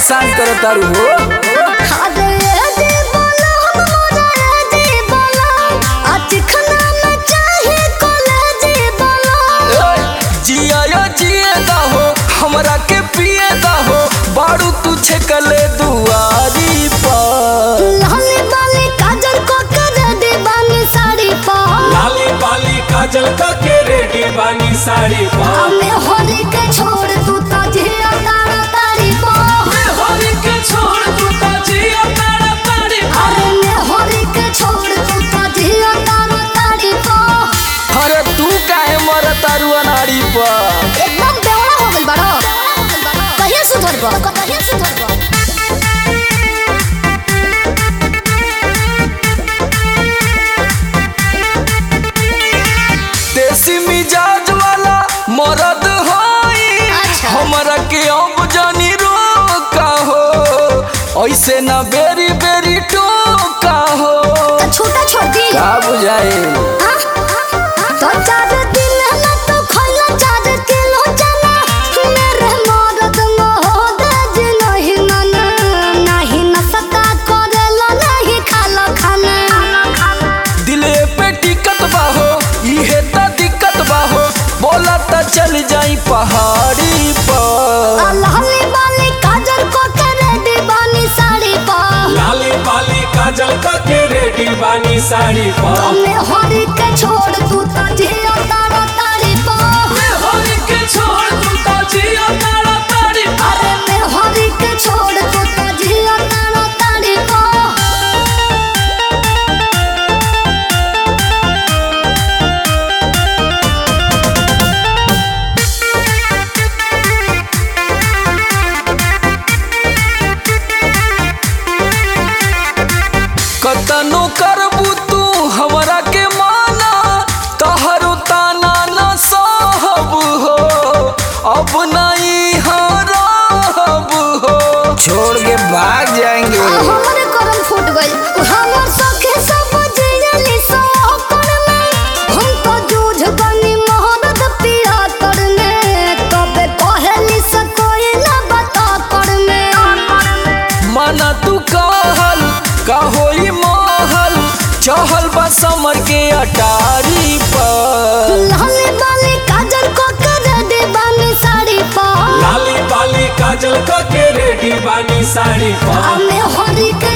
परेशान करत तारू हो अरे दे बोला मोरा दे बोला आज खाना में चाहे कॉलेज बोला जिया या जिए दा हो हमरा के पिए दा हो बारू तू छकले दुआरी पर लाली बाली काजल को कर दे बानी साड़ी पा लाली बाली काजल का के रेडी बानी साड़ी पा हमें होली के छोड़ तू तो जिया तारा तारी पा होली के छोड़ तू तो जिया तारा तारी पा अरे मैं होली के छोड़ तू तो जिया तारा तारी पा अरे तू काहे मर तारू अनाड़ी पर एकदम बेवड़ा हो गइल बाड़ो कहिया सुधरबो कहिया सुधरबो देसी मिजाज वाला मरद होई अच्छा। हमरा के अब जानी रोका हो ऐसे ना बेरी बेरी टोका हो तो छोटा छोड़ दी का बुझाए तो चार दिन ना तो खइला चार किलो चना मेरे मरद मोहद नहीं माना नहीं नसता करेला नहीं खाला खाना दिले पे टिकट बाहो इहे त दिक्कत बाहो बोला त चल जाई पहाड़ी पर लाली बाली काजल को करे दीवानी साड़ी पा लाली बाली काजल का के रेडी बानी साड़ी पा हमें हरी के छोड़ तू तो जिया तारा तारी पा होली के छोड़ तू तो जिया तारा तारी पा अरे मैं हरी के छोड़ तू तो जिया तारा तारी पा कतनो करबू तू हमरा के माना तहरो ताना न सहब हो अब नहीं हरब हो छोड़ के भाग जाएंगे हमरे करम फूट गइल हमर सखे सब जियली सो करने हम तो जूझ गनी मोहब्बत पिया करने तबे कहली से कोई ना बता करने माना तू कहल का होई महल चहल बा समर के अटारी पर लाली बाली काजल को कर दे बानी साड़ी पा लाली बाली काजल का के रेडी बानी साड़ी पा हमें हरी के